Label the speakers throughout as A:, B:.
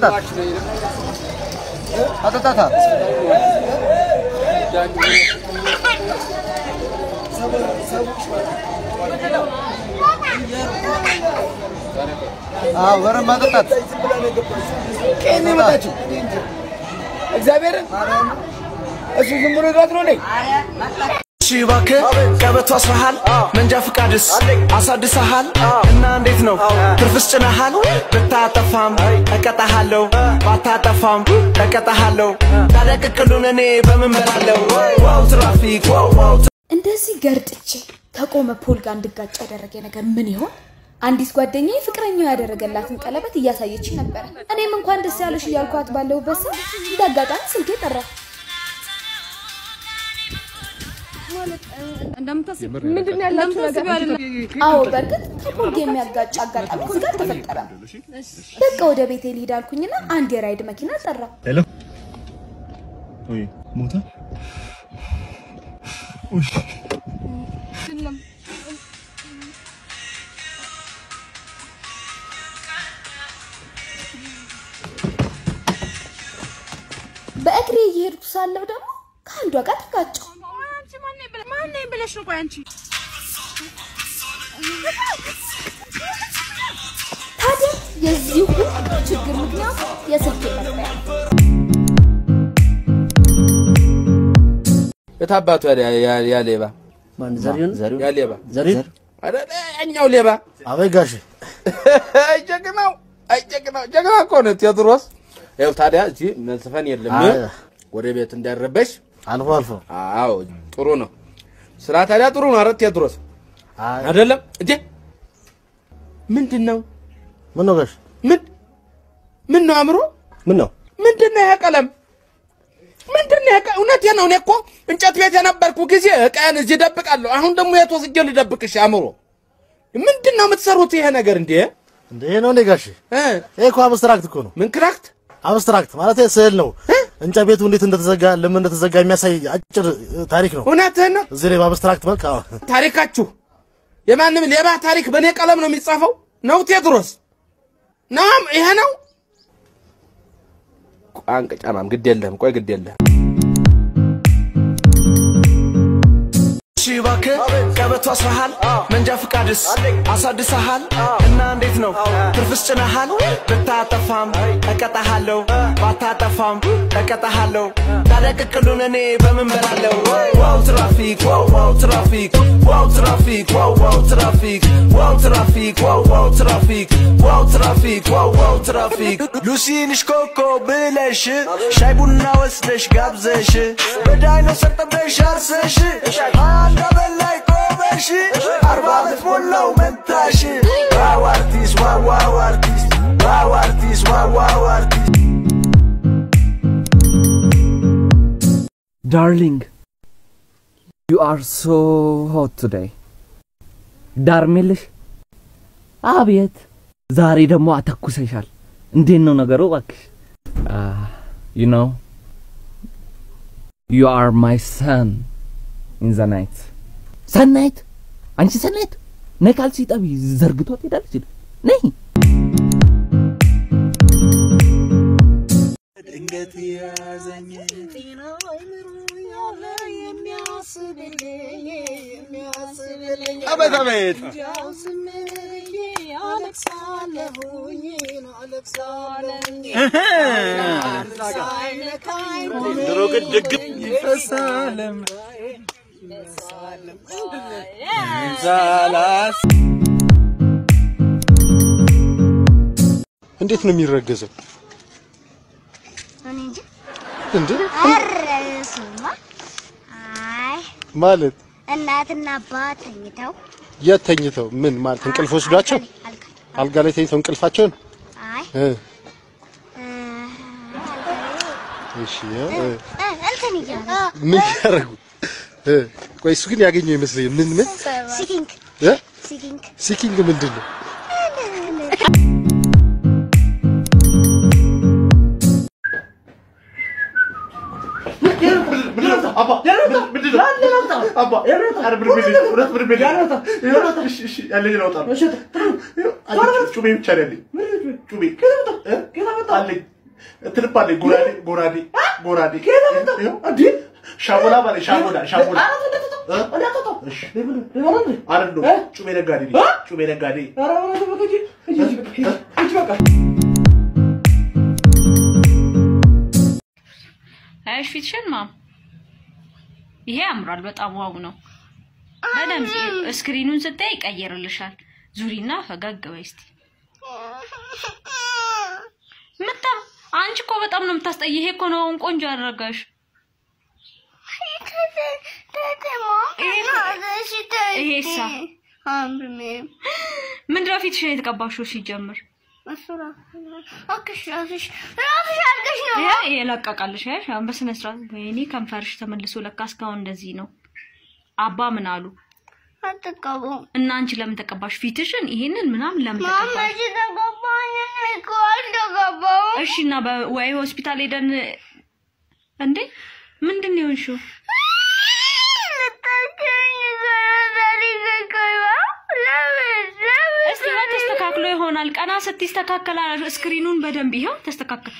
A: አጠጣት አጠጣታ አዎ በረም አጠጣት
B: ቀን የመጣችው እግዚአብሔርን እሱ ዝም ብሎ ይጋት ነው እንዴ?
C: እሺ እባክህ ቀበቶ አስረሃል፣ መንጃ ፍቃድስ አሳድሰሃል እና እንዴት ነው ትርፍስ ጭነሃል? ብታጠፋም እቀጣሃለሁ፣ ባታጠፋም እቀጣሃለሁ። ታዲያ ቅቅሉን እኔ በምን በላለሁ? ዋው ትራፊክ ዋው ዋው
D: እንደዚህ ገርጥቼ ከቆመ ፖል ጋር እንድጋጭ ያደረገ ነገር ምን ይሆን? አንዲት ጓደኛዬ ፍቅረኛው ያደረገላትን ቀለበት እያሳየች ነበረ። እኔም እንኳን ደስ ያለሽ እያልኳት ባለሁበት ሰዓት እንደ አጋጣሚ ስልኬ ጠራ።
E: ምንድን ነው ያላችሁ ነገር?
D: አዎ በእርግጥ ከፖል ጋር የሚያጋጭ አጋጣሚ እዚህ ጋር አልተፈጠረም። በቃ ወደ ቤቴ ልሂድ አልኩኝና አንድ የራይድ መኪና ጠራ።
F: ሄሎ ወይ ሞታ
D: በእግሬ እየሄድኩ ሳለሁ ደግሞ ከአንዷ ጋር ተጋጨሁ።
E: ማነኝ ብለሽ ነው? ቆይ አንቺ
D: ታዲያ የዚህ ሁሉ ችግር ምክንያቱ የስልኬ መጥሪያ ነው።
B: የታባቱ ያ ሌባ
A: ማን ዘሪሁን
B: ያ ሌባ
A: ዘሪሁን
B: አይደለ? ያኛው ሌባ
A: አበይ ጋሼ
B: አይ ጀግናው፣ አይ ጀግናው፣ ጀግና እኮ ነው ቴዎድሮስ። ይኸው ታዲያ እዚህ መዝፈን የለም
A: አይ።
B: ወደ ቤት እንዳይረበሽ።
A: አልፎ አልፎ
B: አዎ ጥሩ ነው ስራ ታዲያ ጥሩ ነው። አረ ቴዎድሮስ
A: አይ
B: አይደለም እንዴ? ምንድን ነው
A: ምን ነው ጋሽ
B: ምን ምን ነው አእምሮ
A: ምን ነው
B: ምንድን ነው ይሄ ቀለም? ምንድን ነው ይሄ ቀ- እውነቴን ነው። እኔ እኮ እንጨት ቤት የነበርኩ ጊዜ እቃዬን እዚህ እደብቃለሁ። አሁን ደግሞ የት ወስጄ ልደብቅሽ? አእምሮ ምንድን ነው የምትሰሩት ይሄ ነገር እንዴ?
A: እንደ ይሄ ነው እንዴ ጋሼ
B: እ?
A: ይሄ እኮ አብስትራክት እኮ ነው
B: ምን ክራክት
A: አብስትራክት ማለት ስዕል ነው እንጨት ቤቱ እንዴት እንደተዘጋ ለምን እንደተዘጋ የሚያሳይ አጭር እ, ታሪክ ነው
B: እውነትህን ነው።
A: እዚህ ላይ በአብስትራክት መልክ አዎ
B: ታሪካችሁ የማንም ሌባ ታሪክ በእኔ ቀለም ነው የሚጻፈው ነው ቴዎድሮስ ናም ይሄ ነው ቋንቅ ጫማም ግድ የለህም ቆይ ግድ የለህም
C: እሺ እባክህ ቀበቶ አስረሃል፣ መንጃ ፍቃድስ አሳድሰሃል እና እንዴት ነው ትርፍስ ጭነሃል? ብታጠፋም እቀጣሃለሁ፣ ባታጠፋም እቀጣሃለሁ። ታዲያ ቅቅሉን እኔ በምን በላለሁ? ዋው ትራፊክ ዋው ዋው ትራፊክ ዋው ትራፊክ ዋው ዋው ትራፊክ ዋው ትራፊክ ዋው ዋው ትራፊክ ዋው ትራፊክ ዋው ዋው ትራፊክ ሉሲንሽ ኮኮ ብለሽ ሻይ ቡና ወስደሽ ጋብዘሽ በዳይኖሰር ጠብደሽ አርሰሽ አንድ በላይ ቆመሽ አርባ ዓመት ሞላው መንታሽ ዋው አርቲስት ዋው ዋው አርቲስት ዋው አርቲስት ዋው ዋው አርቲስት
G: Darling, you are so hot today. ዳርሜልሽ አቤት፣ ዛሬ ደግሞ አተኩሰሻል። እንዴት ነው ነገሩ? እባክሽ ዩ ኖ ዩ አር ማይ ሰን ኢን ዘ ናይት። ሰናይት፣ አንቺ ሰናይት ነይ ካልሲ ጠቢ ዘርግቶ ትሄዳለች። ነይ
C: ድንገት ያዘኝ
F: አቤት አቤት ድሮ ግን ድግም ይፈሳለም ዛላስ
H: እንዴት ነው የሚረገዘው?
I: እኔ እንጂ
H: እንዴ
I: ኧረ እሱማ አይ
H: ማለት
I: እናትና አባት ተኝተው
H: የት ተኝተው ምን ማለት እንቅልፍ ወስዷቸው
I: አልጋ
H: አልጋ ላይ ተኝተው እንቅልፋቸውን
I: አይ
H: እ
I: እ፣
H: እሺ እ፣
I: እ፣ እንትን እያሉ
H: ምን ያደርጉ እ ቆይ እሱ ግን ያገኘው ይመስለኝ ምን ምን
I: ሲኪንግ
H: እ
I: ሲኪንግ
H: ሲኪንግ ምንድን ነው?
A: አባ ምንድን ነው? አባ ኧረ ምንም የለኝም። እውነት ምንም የለኝም። እሺ፣ እሺ፣ ያለኝን አውጣለሁ። አለኝ፣ ጩቤ ብቻ ነው ያለኝ። ጩቤ እ? አለኝ እንትንም አለኝ። ጎራዴ ጎራዴ ጎራዴ ይኸው፣ እንዴ ሻቦላ ማለት ሻቦላ ሻቦላ እ? እሺ። አይደለም ጩቤ ነጋዴ ነኝ። ጩቤ ነጋዴ
E: አያሽ ፊትሽን ማም፣ ይሄ ያምራል። በጣም ዋው ነው። በደንብ ስክሪኑን ስታይ ይቀየርልሻል። ዙሪና ፈገግ በይ እስቲ። ምጣም አንቺ እኮ በጣም ነው የምታስጠይ። ይሄ እኮ ነው ቆንጆ ያደረጋሽ። ይሄሳ ምንድነው ፊትሽን የተቀባሽው ሲጀምር? ይሄ የለቀቃልሽ ያሽ አሁን በስነ ስርዓት ወይኔ ከንፈርሽ ተመልሶ ለካ እስካሁን እንደዚህ ነው። አባ ምን አሉ? እና አንቺ ለምን ተቀባሽ ፊትሽን? ይሄንን ምናምን ለምን ተቀባሽ? እሺ እና በ- ወይ ሆስፒታል ሄደን እንዴ ምንድን ነው የሆንሽው? እስቲ ያ ተስተካክሎ ይሆናል። ቀና ስትይ ይስተካከላል። ስክሪኑን በደንብ ይኸው ተስተካከል።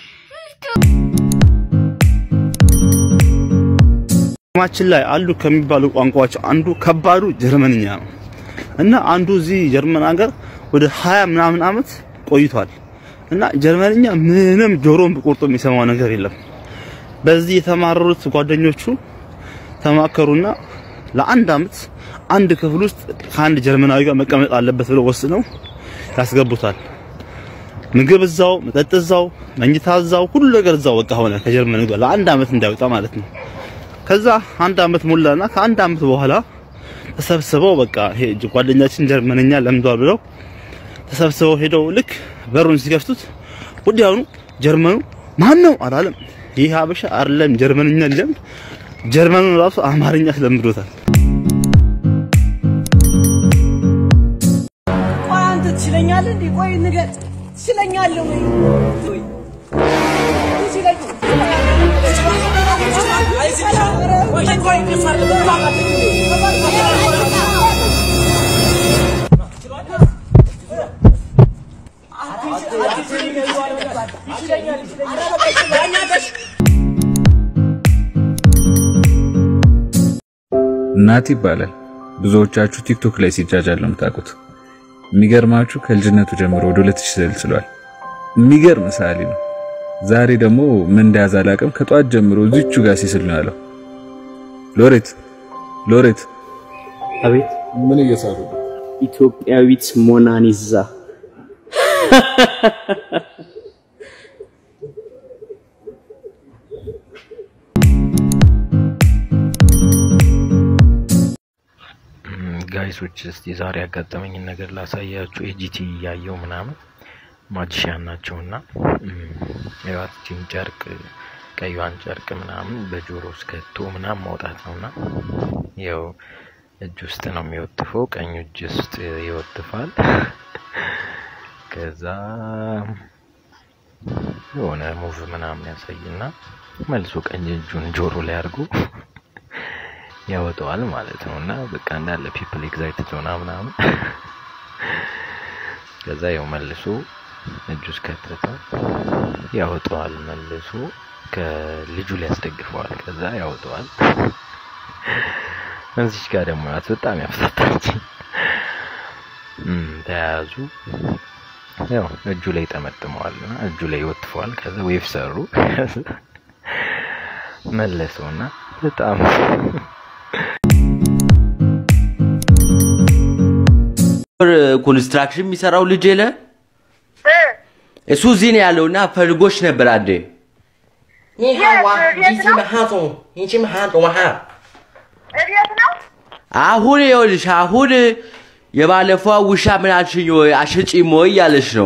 F: ዓለማችን ላይ አሉ ከሚባሉ ቋንቋዎች አንዱ ከባዱ ጀርመንኛ ነው እና አንዱ እዚህ ጀርመን ሀገር ወደ ሀያ ምናምን ዓመት ቆይቷል እና ጀርመንኛ ምንም ጆሮን ብቆርጦ የሚሰማው ነገር የለም። በዚህ የተማረሩት ጓደኞቹ ተማከሩና ለአንድ ዓመት አንድ ክፍል ውስጥ ከአንድ ጀርመናዊ ጋር መቀመጥ አለበት ብለው ወስነው ያስገቡታል። ምግብ እዛው፣ መጠጥ እዛው፣ መኝታ እዛው፣ ሁሉ ነገር እዛው በቃ ሆነ ከጀርመን ጋር ለአንድ ዓመት እንዳይወጣ ማለት ነው። ከዛ አንድ ዓመት ሞላና ከአንድ ዓመት በኋላ ተሰብስበው በቃ ይሄ ጓደኛችን ጀርመንኛ ለምዷል ብለው ተሰብስበው ሄደው ልክ በሩን ሲከፍቱት ወዲያውኑ ጀርመኑ ማን ነው አላለም። ይህ ሀበሻ አይደለም ጀርመንኛ ሊለምድ ጀርመኑን ራሱ አማርኛ ስለምዶታል።
J: ቆይ አንተ ትችለኛለህ እንዴ? ቆይ ንገር፣ ትችለኛለህ ወይ?
K: ናት ይባላል። ብዙዎቻችሁ ቲክቶክ ላይ ሲጃጃል ነው የምታውቁት። የሚገርማችሁ ከልጅነቱ ጀምሮ ወደ 2000 ስልስሏል። የሚገርም ሰዓሊ ነው። ዛሬ ደግሞ ምን እንደያዘ አላውቅም። ከጧት ጀምሮ እዚቹ ጋር ሲስል ነው ያለው። ሎሬት ሎሬት፣
L: አቤት።
K: ምን እየሳሉ
L: ኢትዮጵያዊት ሞናሊዛ
M: ጋይሶች እስቲ ዛሬ ያጋጠመኝን ነገር ላሳያችሁ። ኤጂቲ እያየው ምናምን ማጂሻን ናቸውና የዋትችን ጨርቅ ቀዩን ጨርቅ ምናምን በጆሮ ውስጥ ከቶ ምናምን ማውጣት ነውና ያው እጅ ውስጥ ነው የሚወጥፈው፣ ቀኝ እጅ ውስጥ ይወጥፋል። ከዛ የሆነ ሙቭ ምናምን ያሳይና መልሶ ቀኝ እጁን ጆሮ ላይ አድርጎ ያወጣዋል ማለት ነው። እና በቃ እንዳለ ፒፕል ኤግዛይትድ ሆና ምናምን ከዛ ያው መልሶ እጁ ውስጥ ከተተ ያወጣዋል። መልሶ ከልጁ ላይ ያስደግፈዋል። ከዛ ያወጣዋል። እዚች ጋር ደግሞ ያት በጣም ያፍታታች ተያያዙ። ያው እጁ ላይ ጠመጥመዋል እና እጁ ላይ ይወጥፈዋል። ከዛ ዌቭ ሰሩ። መለሰውና በጣም
N: ኮንስትራክሽን የሚሰራው ልጅ የለ እሱ እዚህ ነው ያለውና ፈልጎች ነበር አንዴ
J: 你好啊，你是马哈总，你是马哈总哈。
N: አሁን ይኸውልሽ አሁን የባለፈው ውሻ ምን አልሽኝ ወይ አሸጪም ወይ እያለች ነው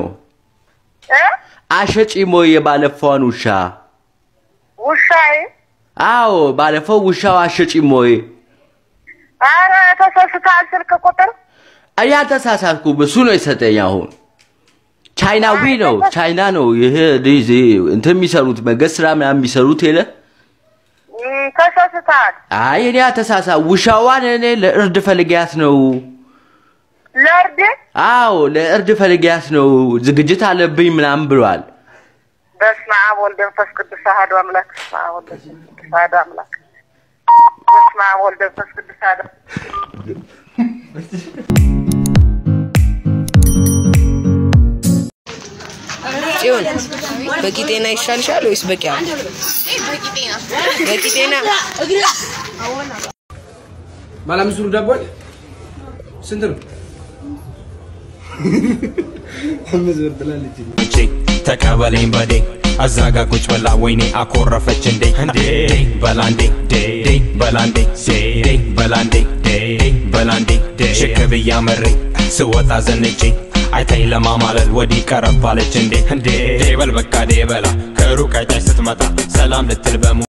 N: አሸጪም ወይ የባለፈውን ውሻ
O: ውሻዬ
N: አዎ ባለፈው ውሻው አሸጪም ወይ
O: አረ ተሳስተሃል። ስልክ ቁጥር
N: እኔ አልተሳሳትኩም እሱ ነው የሰጠኝ አሁን ቻይናዊ ነው ቻይና ነው ይሄ ልጅ እንትን የሚሰሩት መንገድ ስራ ምናምን የሚሰሩት የለ
O: እ ተሳስተሃል።
N: አይ እኔ አተሳሳ ውሻዋን እኔ ለእርድ ፈልጊያት ነው።
O: ለእርድ
N: አዎ ለእርድ ፈልጊያት ነው። ዝግጅት አለብኝ ምናምን ብሏል።
O: በስመ አብ ወልድ መንፈስ ቅዱስ አሐዱ አምላክ። በስመ አብ ወልድ መንፈስ ቅዱስ አሐዱ አምላክ። በስመ አብ ወልድ መንፈስ ቅዱስ አሐዱ
P: ጽዮን በቂ ጤና ይሻልሻል ወይስ በቂ አለ? በቂ ጤና
Q: ባለ አምስት ብር ዳቦ አለ? ስንት ነው? አምስት ብር ብላለች።
R: እጄ ተቀበለኝ በዴ አዛጋ ቁጭ ብላ ወይኔ አኮረፈች እንዴ እንዴ በላንዴ ዴ በላንዴ ዴ በላንዴ ዴ በላንዴ ሽክ ብያ መሬ ስወጣ ዘንጬ አይታኝ ለማማለል ወዲህ ቀረባለች እንዴ እንዴ በል በቃ ዴ በላ ከሩቅ አይታች ስትመጣ ሰላም ልትል በሙ